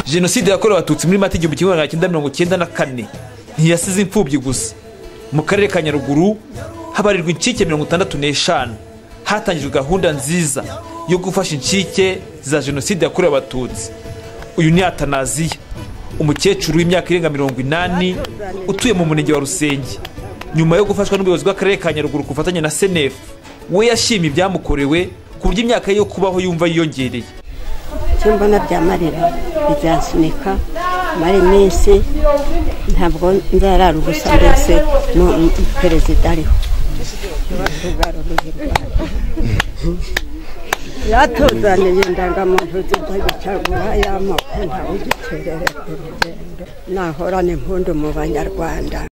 jenoside yakorewe abatutsi muri mata igihumbi kimwe magana cyenda mirongo cyenda na kane ntiyasize imfubyi gusa mu karere ka nyaruguru habarirwa incike mirongo itandatu n'eshanu hatangijwe gahunda nziza yo gufasha incike za jenoside yakorewe abatutsi uyu ni atanaziya umukecuru w'imyaka irenga mirongo inani utuye mu murenge wa rusenge nyuma yo gufashwa n'ubuyobozi bw'akarere ka nyaruguru ku bufatanye na senefu we yashimye ibyamukorewe ku buryo imyaka ye yo kubaho yumva yiyongereye icyo mbona byamarira bizansunika mara iminsi ntabwo nzarara ubusa ndetse perezida ariho yatuzaniye indangamuntu zitagicagura y'amoko ntawugiterere ku rugendo nahorane impundu mu banyarwanda